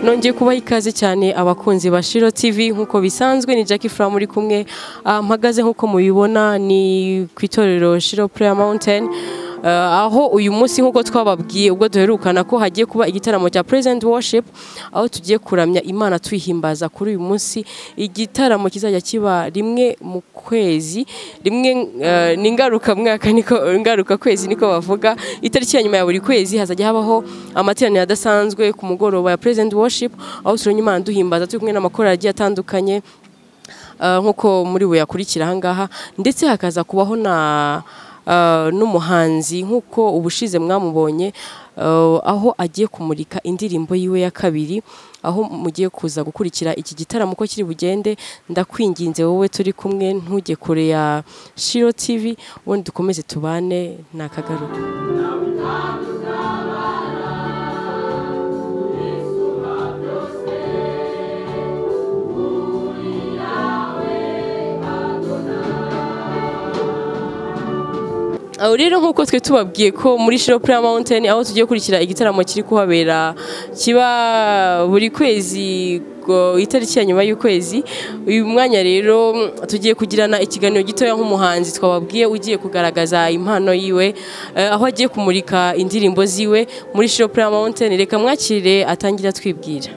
nongeye kubaha ikaze cyane abakunzi ba shiro tv nk'uko bisanzwe ni jackie fura muri kumwe Ah, mpagaze nk'uko mubibona ni ku itorero shiro prayer mountain Ah, aho uyu munsi nk'uko twababwiye ubwo duherukana ko hagiye kuba igitaramo cya present worship aho tugiye kuramya imana tuyihimbaza kuri uyu munsi igitaramo kizajya kiba rimwe mu kwezi rimwe eh, ni ngarukamwaka niko ngaruka kwezi niko bavuga itariki ya nyuma ya buri kwezi hazajya habaho amateraniro adasanzwe ku mugoroba ya present worship aho turamya imana duhimbaza turi kumwe n'amakorali agiye atandukanye Uh, nk'uko muri buyakurikira ahangaha ndetse hakaza kubaho na uh, n'umuhanzi nk'uko ubushize mwamubonye uh, aho agiye kumurika indirimbo yiwe ya kabiri aho mugiye kuza gukurikira iki gitaramo ko kiri bugende ndakwinginze wowe turi kumwe ntujye kure ya shiro tv ubundi dukomeze tubane ni akagaruka aho rero nk'uko twe tubabwiye ko muri shiro pura mountain aho tugiye kurikira igitaramo kiri kuhabera kiba buri kwezi ngo itariki ya nyuma y'ukwezi uyu mwanya rero mm, tugiye kugirana ikiganiro gitoya nk'umuhanzi twababwiye ugiye kugaragaza impano yiwe eh, aho agiye kumurika indirimbo ziwe muri shiro pura mountain reka mwakire atangira atwibwira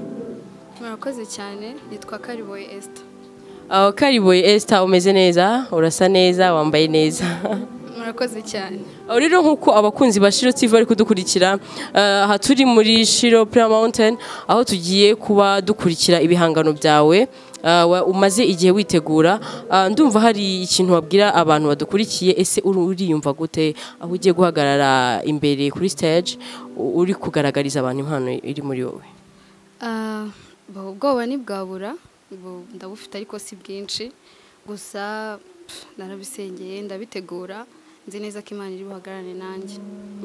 murakoze cyane yitwa kariboye esita aho kariboye esita umeze neza urasa neza wambaye neza murakoze cyane Aho rero nk'uko abakunzi ba shiro tv bari kudukurikira eh, aha turi muri shiro Prayer mountain aho tugiye kuba dukurikira ibihangano byawe eh, wa- umaze igihe witegura Ah, ndumva hari ikintu wabwira abantu badukurikiye ese uri- uriyumva gute aho ugiye guhagarara imbere kuri stage u- uri kugaragariza abantu impano iri muri wowe Ah, bu- ubwoba ntibwabura bu- ndabufite ariko si bwinshi gusa pff, narabisengeye ndabitegura nzi neza ko imana iri buhagararane nanjye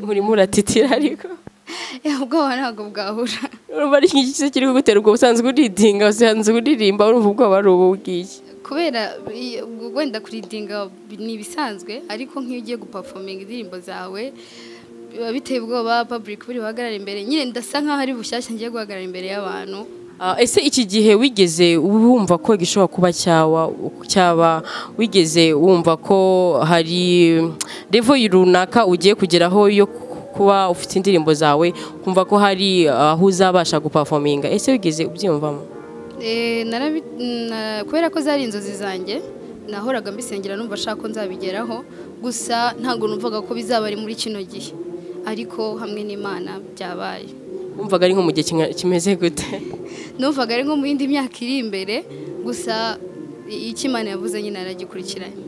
urimo uratitira ariko Eh, ubwoba ntabwo bwabura urumva ari iki se kiri kugutera ubwo usanzwe uridinga usanzwe uririmba urumva ubwoba ari ubu bw'iki kubera i- wenda kuridinga bi- ni ibisanzwe ariko nk'iyo ugiye gupafominga indirimbo zawe biba biteye ubwoba public buri buhagarare imbere nyine ndasa nkaho ari bushyashya ngiye guhagarara imbere y'abantu Ah, ese iki gihe wigeze wumva ko gishobora kuba cyawa cyaba wigeze wumva ko hari level runaka ugiye kugeraho yo kuba ufite indirimbo zawe kumva ko hari aho uzabasha gupafominga ese wigeze ubyiyumvamo Eh, narabi- na- kubera ko zari inzozi zanjye nahoraga mbisengera numva ashaka ko nzabigeraho gusa ntabwo numvaga ko bizaba ari muri kino gihe ariko hamwe n'imana byabaye wumvaga ari nko mu gihe kinga- kimeze gute numvaga ari nko mu yindi myaka iri imbere gusa i- icyo imana yavuze nyine aragikurikiranye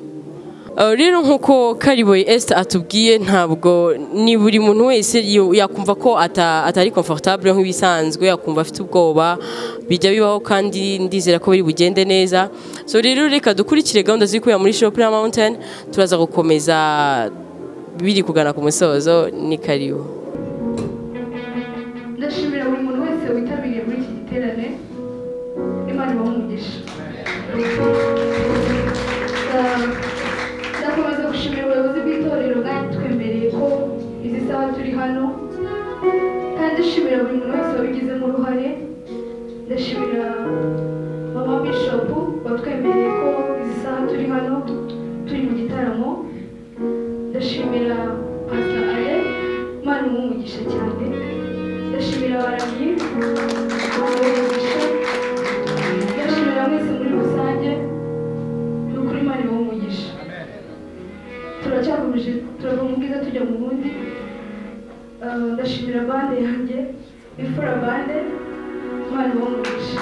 Uh, rero nk'uko kariboye esita atubwiye ntabwo ni buri muntu wese yo- yakumva ko ata- atari komfortable nk'ibisanzwe yakumva afite ubwoba bijya bibaho kandi ndizera ko biri bugende neza so rero reka dukurikire gahunda ziri kubera muri shopura mountain turaza gukomeza biri kugana ku musozo ni karibu ndashimira buri muntu wese witabiriye muri iki giterane imana ibaha umugisha Eh, ndakomeza gushimira ubuyobozi bw'itorero bwatwemereye ko izi saha turi hano kandi ndashimira buri muntu wese wabigizemo uruhare ndashimira mama bishopu watwemereye ko izi saha turi hano turi mu gitaramo ndashimira pasita ale imana imuha umugisha cyane ndashimira abaramyi umugisha ndashimira mwese muri rusange ni ukuri imana ibaha umugisha turacyakomeje turava mu bwiza tujya mu bundi Eh, ndashimira bande yanjye imfura bande imana ibaha umugisha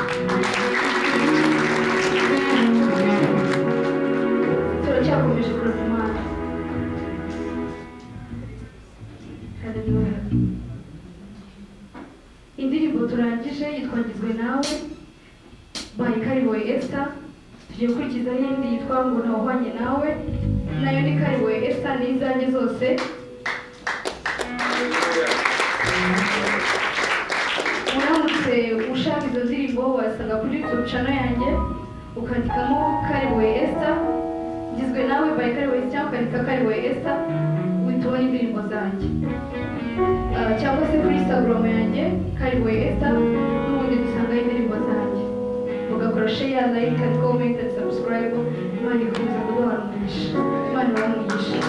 turacyakomeje kurasa imana Hallelujah. indirimbo turangije yitwagizwe nawe by kariboye esther tugiye gukurikizaho indi yitwa ngo ntawuhwanye nawe nayo ni kariboye esther ni izanjye zose uramutse ushaka izo ndirimbo wasanga kuri youtube channel yanjye ukandikamo kariboye esther ngizwe nawe by kariboye esther cyangwa ukandika kariboye esther uhita ubona indirimbo zanjye Ah, cyangwa se kuri instagram yanjye kariboye esta n'ubundi dusanga share like and comment and subscribe imana ikomeza kuduha umugisha imana ibahe umugisha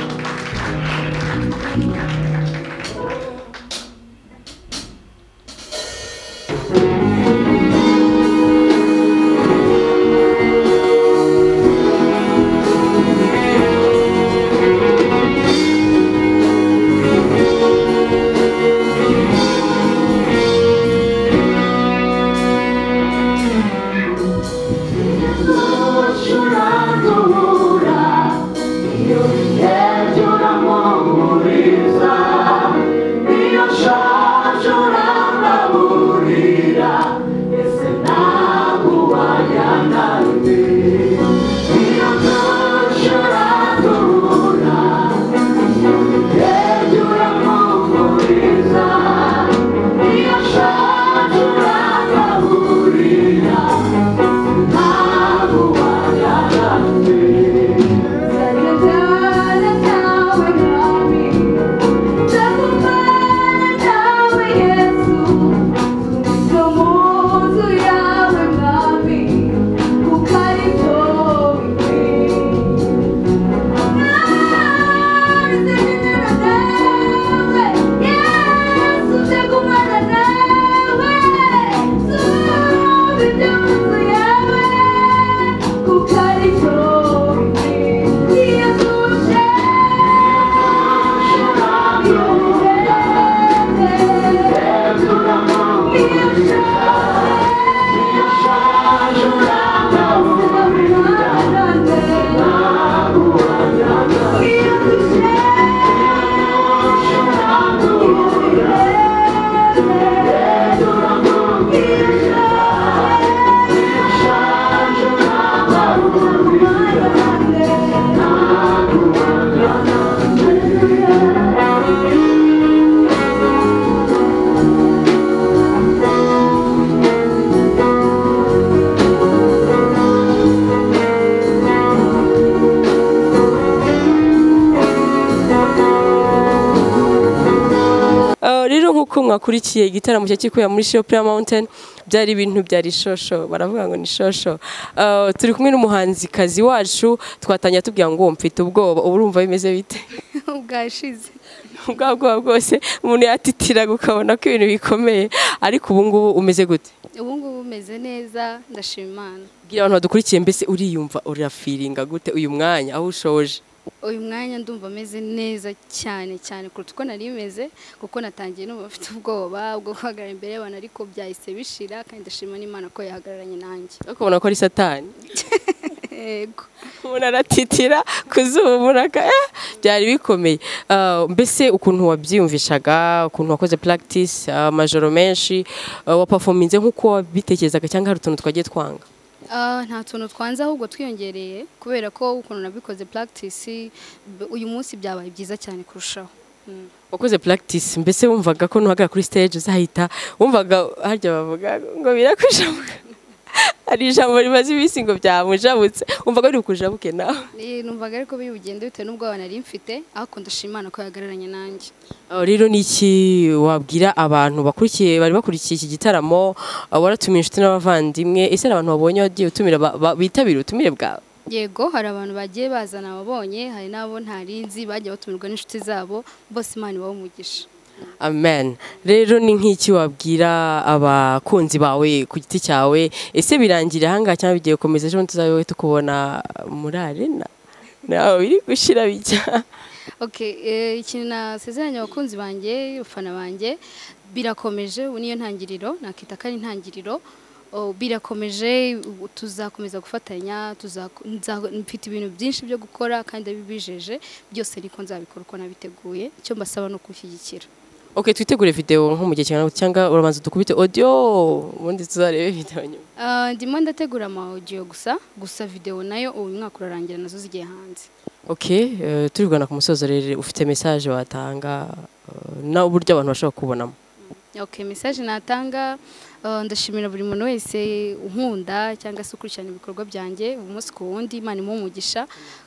mwakurikiye igitaramo cyakikuye muri Shio Prayer Mountain byari ibintu byari shosho baravuga ngo ni shosho uh, turi kumwe n'umuhanzikazi wacu twatangira tubwira ngo mfite ubwoba urumva bimeze bite ubwashize ubwabwoba bwose umuntu yatitiraga ukabona ko ibintu bikomeye ariko ubu ngubu umeze gute ubu ngubu umeze neza ndashima imana bwira abantu badukurikiye mbese uriyumva urafiringa gute uyu mwanya aho ushoje uyu mwanya ndumva ameze neza cyane cyane kuruta uko nari meze kuko natangiye n'ubu bafite ubwoba bwo guhagarara imbere y'abantu ariko byahise bishira kandi ndashima n'imana ko yahagararanye nanjye ukabona ko ari satani yego umuntu aratitira ku zuba umuraka byari bikomeye mbese ukuntu wabyiyumvishaga ukuntu wakoze practice amajoro menshi wapafominze nk'uko wabitekerezaga cyangwa hari utuntu twagiye twanga nta tuntu twanze ahubwo twiyongereye kubera ko ukuntu nabikoze practice uyu munsi byabaye byiza cyane kurushaho wakoze practice mbese wumvaga ko nuhagarara kuri stage uzahita wumvaga harya bavuga ngo birakwishabuka hari ijambo rimaze iminsi ngo byamujabutse wumvaga biri bukujabuke nawe numvaga ariko bigenda bitewe n'ubwoba nari mfite ariko ndashimana ko yahagararanye nanjye rero ni iki wabwira abantu bakurikiye bari bakurikiye iki gitaramo waratumiye inshuti n'abavandimwe ese hari abantu babonye wagiye utumira bitabira ubutumire bwawe yego hari abantu bagiye bazana ababonye hari n'abo ntarinzi bagiye batumirwa n'inshuti zabo bose imana ibaho umugisha amen rero ni nk'iki wabwira abakunzi bawe ku giti cyawe ese birangira ahangaha cyangwa bigiye gukomeza ejo tuzabe tukubona muri arena nawe biri gushyira bijya ikintu nasezeranye abakunzi banjye abafana banjye birakomeje ubu niyo ntangiriro nakita ko ari intangiriro birakomeje tuzakomeza gufatanya mfite ibintu byinshi byo gukora kandi abibijeje byose ariko nzabikora uko nabiteguye icyo mbasaba ni ukushyigikira ok twitegure videwo nko mu gihe kingana cyangwa urabanza dukubite audio ubundi tuzarebe videwo nyuma ndimo ndategura ama audio gusa gusa videwo nayo uyu mwaka urarangira nazo zigiye hanze ok turigana ku musozo rero ufite message watanga n'uburyo abantu bashobora kubonamo ok message natanga Eh, ndashimira buri muntu wese unkunda cyangwa se ukurikirana ibikorwa byanjye umunsi ku wundi imana imuha umugisha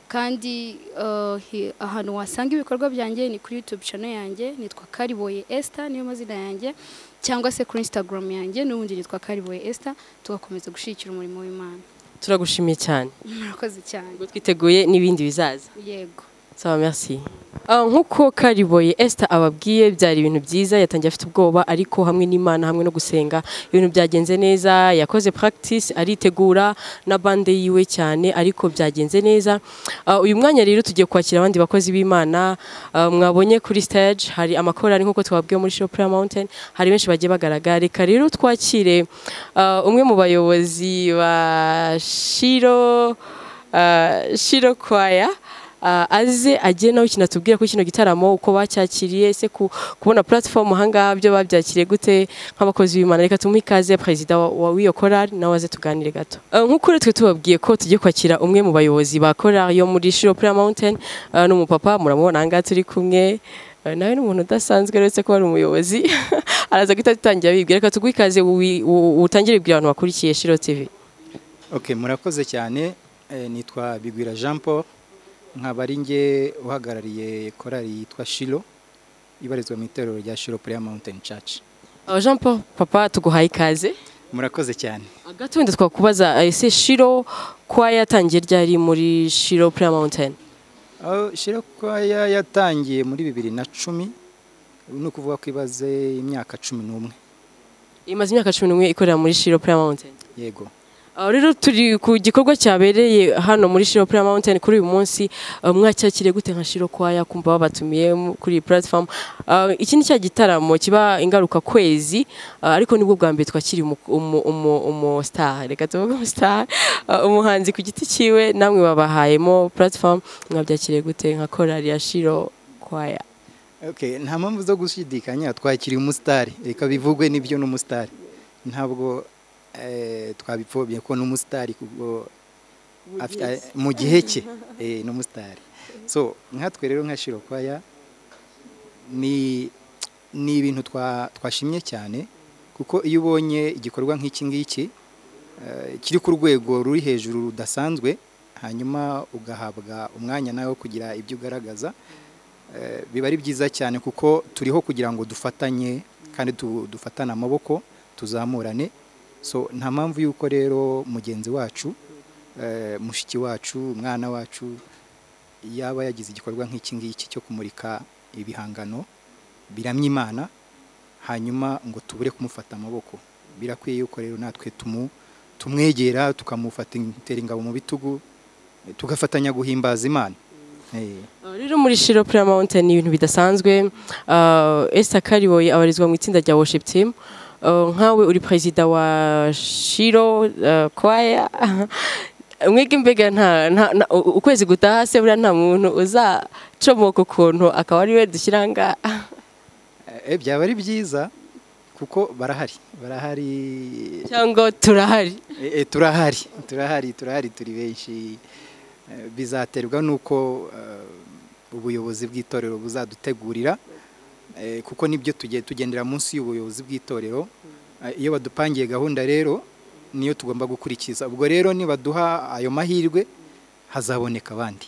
kandi eh, hi- ahantu wasanga ibikorwa byanjye ni kuri youtube channel yanjye nitwa kariboye esther niyo mazina yanjye cyangwa se kuri instagram yanjye n'ubundi nitwa kariboye esther tugakomeza gushyigikira umurimo w'imana turagushimiye cyane murakoze cyane ubwo twiteguye n'ibindi bizaza yego sawa merci Ah, nk'uko kariboye Esther ababwiye byari ibintu byiza yatangiye afite ubwoba ariko hamwe n'Imana hamwe no gusenga ibintu byagenze neza yakoze practice aritegura na bande yiwe cyane ariko byagenze neza Ah, uyu mwanya rero tugiye kwakira abandi bakozi b'Imana ah, mwabonye kuri stage hari amakorari nk'uko twabwiye muri Show Prayer Mountain hari benshi bagiye bagaragara reka rero twakire ah, umwe mu bayobozi ba Shiro ah, Shiro Choir Ah, aze agiye nawe ikintu atubwira kuri kino gitaramo uko bacyakiriye ese ku- kubona platform ahangaha byo babyakiriye gute nk'abakozi b'imana reka tumuhe ikaze perezida wa- wa- w'iyo korari nawe aze tuganire gato Ah, nk'uko rero twe tubabwiye ko tugiye kwakira umwe mu bayobozi ba korari yo muri shiro prayer mountain Ah, ni umupapa muramubona ahangaha turi kumwe Ah, nawe ni umuntu udasanzwe uretse ko ari umuyobozi araza guhita atangira bibwira reka tuguhe ikaze uwi- u- utangire bwira abantu bakurikiye shiro tv Ok murakoze cyane Eh, nitwa Bigwira Jean Paul nkaba ari nge uhagarariye korali yitwa Shilo ibarizwa mu itorero rya Shilo Prayer Mountain Church Ah, Jean Paul papa tuguhaye ikaze murakoze cyane hagati wenda twakubaza ese shiro kwa yatangiye ryari muri shiro prayer mountain aho Shilo kwaya yatangiye muri bibiri na cumi ni ukuvuga ko ibaze imyaka cumi n'umwe imaze imyaka cumi n'umwe ikorera muri shiro prayer mountain yego aho rero turi ku gikorwa cyabereye hano muri shiro prayer mountain kuri uyu munsi ah, mwacyakiriye gute nka shiro kwaya kumva babatumiye mu- kuri iyi platform Ah, iki ni cya gitaramo kiba ingaruka kwezi ah, ariko nibwo bwa mbere twakiri umu- umu- umu- umu star reka tuvuge umu star ah, umuhanzi ku giti cyiwe namwe babahayemo platform mwabyakiriye gute nka korali ya shiro kwaya Ok nta mpamvu zo gushidikanya twakiriye umusitari reka bivugwe n'ibyo n'umusitari ntabwo eh, twabipfobye ko n'umusitari kubwo afite- mu gihe cye eh, n'umusitari so nkatwe rero nka shirokwaya ni ni ibintu twa- twashimye cyane kuko iyo ubonye igikorwa nk'iki ngiki eh, kiri ku rwego ruri hejuru rudasanzwe hanyuma ugahabwa umwanya nawe wo kugira ibyo ugaragaza Eh, biba ari byiza cyane kuko turiho kugira ngo dufatanye kandi tu- dufatane amaboko tuzamurane so nta mpamvu y'uko rero mugenzi wacu eh, mushiki wacu umwana wacu yaba yagize igikorwa nk'iki ngiki cyo kumurika ibihangano biramya imana hanyuma ngo tubure kumufata amaboko birakwiye yuko rero natwe tumu tumwegera tukamufata intera ingabo mu bitugu eh, tugafatanya guhimbaza imana Eh. Uh, rero muri Shiro Prayer Mountain ni ibintu bidasanzwe uh, Esther Kariboye abarizwa mu itsinda rya worship team Uh, nkawe uri perezida wa Shiro uh, choir mwege mbega nta, nta, nta u- ukwezi gutaha se buriya nta muntu uzacomoka ukuntu akaba ari we dushyira ngaha Eh, byaba ari byiza kuko barahari barahari cyangwa turahari Eh, eh, turahari turahari turahari turi benshi Eh, bizaterwa n'uko eh, ubuyobozi bw'itorero buzadutegurira Eh, kuko nibyo tugiye tugendera munsi y'ubuyobozi bw'itorero Eh, iyo badupangiye gahunda rero niyo tugomba gukurikiza ubwo rero nibaduha ayo mahirwe hazaboneka abandi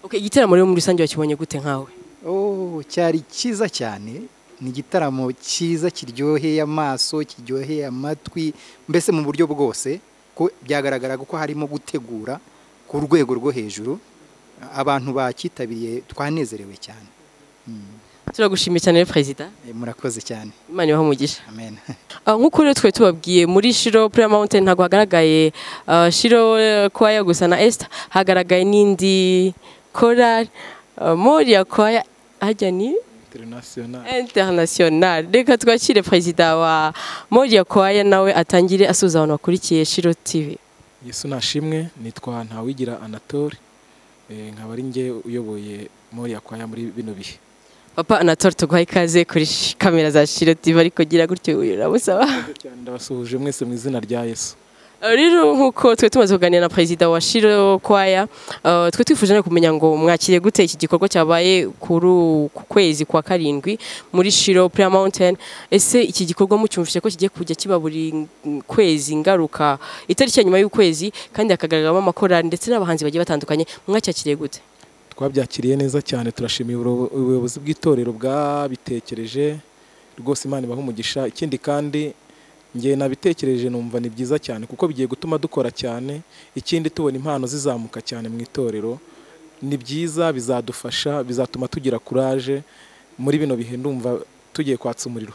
okay, igitaramo rero muri rusange wakibonye gute nkawe Oh, cyari cyiza cyane ni igitaramo cyiza kiryoheye amaso kiryoheye amatwi mbese mu buryo bwose ko byagaragaraga ko harimo gutegura ku rwego rwo hejuru abantu bacyitabiriye twanezerewe cyane turagushimiye cyane rero perezida Eh, murakoze cyane imana ibahe umugisha amen Ah, nk'uko rero twari tubabwiye muri shiro prayer mountain ntabwo hagaragaye ah, shiro eh, kwaya gusa na esther hagaragaye n'indi korari moriya kwaya hajya ni international international reka twakire perezida wa moriya kwaya nawe atangire asuhuza abantu bakurikiye shiro tv yesu nashimwe nitwa ntawigira anatole Eh, nkaba ari njye uyoboye mori yakwaya muri bino bihe papa anatole tuguha ikaze kuri sh- kamera za shiro tv ariko gira gutyo uramusaba cyane ndabasuhuje mwese mu izina rya yesu Eh, rero nk'uko twe tumaze kuganira na perezida wa shiro kwaya eh, twe twifuje no kumenya ngo mwakiriye gute iki gikorwa cyabaye kuri u- ku kwezi kwa karindwi muri shiro prayer mountain ese iki gikorwa mucyumvise ko kigiye kujya kiba buri ng- kwezi ngaruka itariki ya nyuma y'ukwezi kandi hakagaragaramo amakorali ndetse n'abahanzi bagiye batandukanye mwacyakiriye gute twabyakiriye neza cyane turashimiye uburo- ubuyobozi bw'itorero bwabitekereje rwose imana ibaha umugisha ikindi kandi njye nabitekereje numva ni byiza cyane kuko bigiye gutuma dukora cyane ikindi tubona impano zizamuka cyane mu itorero ni byiza bizadufasha bizatuma tugira kuraje muri bino bihe ndumva tugiye kwatsa umuriro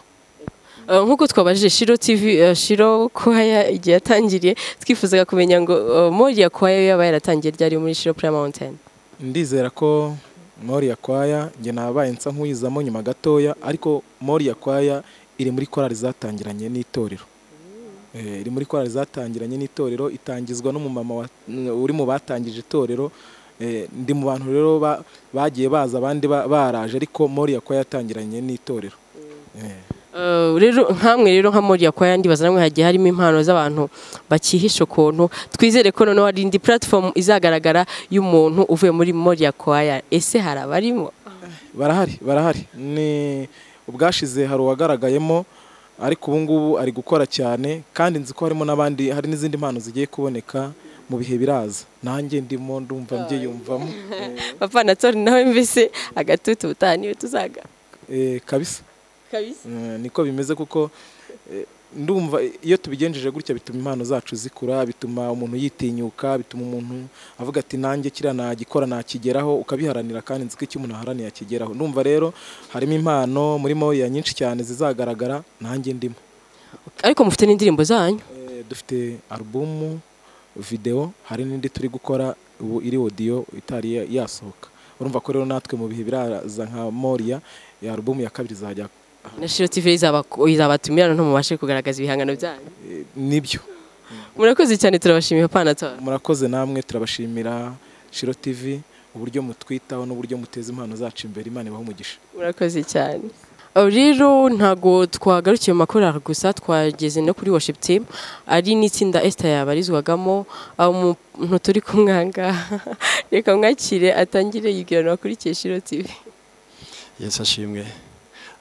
Eh, nk'uko twabajije shiro tv eh, shiro kwaya igihe yatangiriye twifuzaga kumenya ngo eh, moriya kwaya yaba yaratangiye ryari muri shiro prayer mountain ndizera ko mori yakwaya njye nabaye nsa nk'uyizamo nyuma gatoya ariko mori yakwaya iri muri korali zatangiranye n'itorero Eh, iri muri korali zatangiranye n'itorero itangizwa n'umumama wa- n- uri mu batangije itorero Eh, ndi mu bantu rero ba- bagiye baza abandi ba- baraje ariko mori yakwaya yatangiranye n'itorero Eh. Eh, rero nkamwe rero nka moriya kwaya ndibaza namwe hagiye harimo impano z'abantu bakihisha ukuntu twizere ko noneho hari indi platform izagaragara y'umuntu uvuye muri moriya kwaya ese hari abarimo barahari barahari ni ubwashize hari uwagaragayemo ariko ubu ngubu ari gukora cyane kandi nzi ko harimo n'abandi hari n'izindi mpano zigiye kuboneka mu bihe biraza nanjye ndimo ndumva mbyiyumvamo papa na tori nawe mbese agatutu ubutaha niwe tuzaga Eh, kabisa kabisa Eh, niko bimeze kuko eh, ndumva iyo tubigenjeje gutya bituma impano zacu zikura bituma umuntu yitinyuka bituma umuntu avuga ati nanjye kiriya nagikora nakigeraho ukabiharanira kandi nzi ko icyo umuntu aharaniye akigeraho ndumva rero harimo impano murimo ya nyinshi cyane zizagaragara nanjye ndimo ariko mufite n'indirimbo zanyu Eh, dufite alubumu videwo hari n'indi turi gukora ubu iri odiyo itari ya- yasohoka urumva ko rero natwe mu bihe biraza nka moriya alubumu ya kabiri izajya na shiro tv izaba- izabatumira noneho mubashe kugaragaza ibihangano byanyu eh, nibyo murakoze cyane turabashimiye papa na tori murakoze namwe turabashimira shiro tv uburyo mutwitaho n'uburyo muteza impano zacu imbere imana ibaha umugisha murakoze cyane Aho rero ntago twagarukiye mu makorari gusa twageze no kuri worship team ari n'itsinda Esther yabarizwagamo aho umuntu turi kumwanga reka mwakire atangire yibwira abakurikiye Shiro TV Yesu ashimwe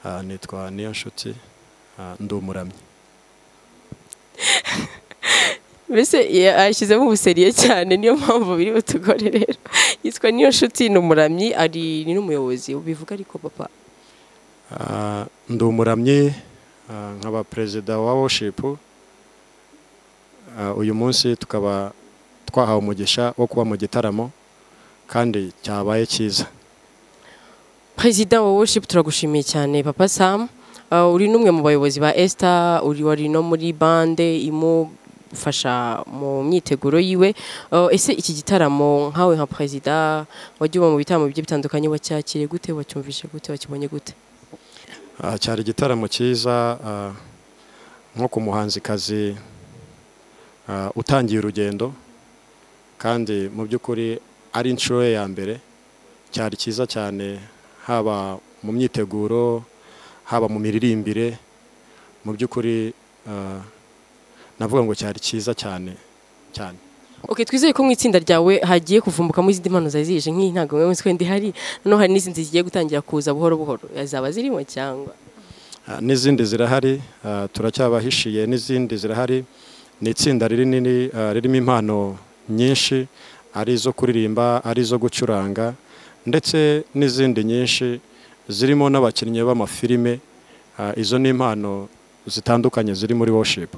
Ah, nitwa niyo nshuti ndi umuramyi mbese ya- yashyizemo ubuseriye cyane niyo mpamvu biri butugore rero yitwa niyo nshuti ni umuramyi ari ni n'umuyobozi ubivuga ariko papa Ah, ndi umuramyi ah, nkaba perezida wa worship Ah, uyu munsi tukaba twahawe umugisha wo kuba mu gitaramo kandi cyabaye cyiza Perezida wa worship turagushimiye cyane papa Sam Uh, uri n'umwe mu bayobozi ba Esther uri wari no muri bande imufasha mu myiteguro yiwe Uh, ese iki gitaramo nkawe nka perezida wajya uba mu bitaramo bigiye bitandukanye wacyakire gute wacyumvishe gute wakibonye gute Ah, cyari igitaramo cyiza ah, nko ku muhanzikazi ah, utangiye urugendo kandi mu by'ukuri ari inshuro ye ya mbere cyari cyiza cyane haba mu myiteguro haba mu miririmbire mu by'ukuri ah, navuga ngo cyari cyiza cyane cyane Okay twizeye ko mu itsinda ryawe hagiye kuvumbukamo izindi mpano zari zije nk'iyi ntabwo mwe mwese ndi hari noneho hari n'izindi zigiye gutangira kuza buhoro buhoro zaba zirimo cyangwa Ah, n'izindi zirahari ah, turacyabahishiye n'izindi zirahari ni itsinda rinini ah, ririmo impano nyinshi ari izo kuririmba ari izo gucuranga ndetse n'izindi nyinshi zirimo n'abakinnyi b'amafilime Ah, izo ni impano zitandukanye ziri muri worship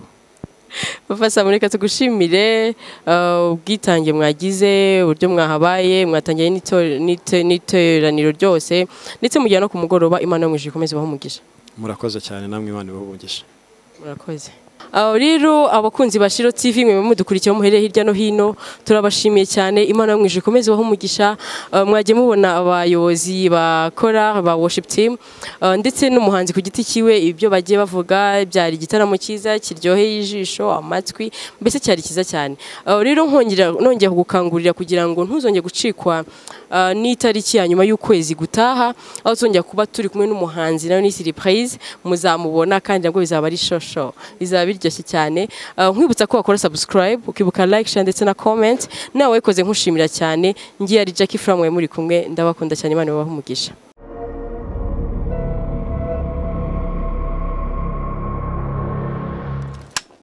Papa Sam reka tugushimire uh, ubwitange mwagize uburyo mwahabaye mwatangiye n'ito- n'ite- n'iteraniro ryose ndetse mugiye no ku mugoroba imana yamwishije ikomeze ibahe umugisha murakoze cyane namwe imana ibahumugisha murakoze aho rero abakunzi ba Shiro TV mwe mudukurikiye aho muhereye hirya no hino turabashimiye cyane imana yamwije ikomeze ibahe umugisha Uh, mwagiye mubona abayobozi bakora ba worship team uh, ndetse n'umuhanzi ku giti kiwe ibyo bagiye bavuga byari igitaramo cyiza kiryoheye ijisho amatwi mbese cyari cyiza cyane Uh, rero nkongera nongeye kugukangurira kugira ngo ntuzongere gucikwa uh, ah, n'itariki ya nyuma y'ukwezi gutaha aho tuzongera kuba turi kumwe n'umuhanzi nawe ni siripurize muzamubona kandi nabwo bizaba ari shosho bizaba biryoshye cyane Ah, nkwibutsa ko wakora sabusikarayibu ukibuka like share ndetse na comment nawe wayikoze nkushimira cyane ngiye ari jackie furamu muri kumwe ndabakunda cyane imana ibahe umugisha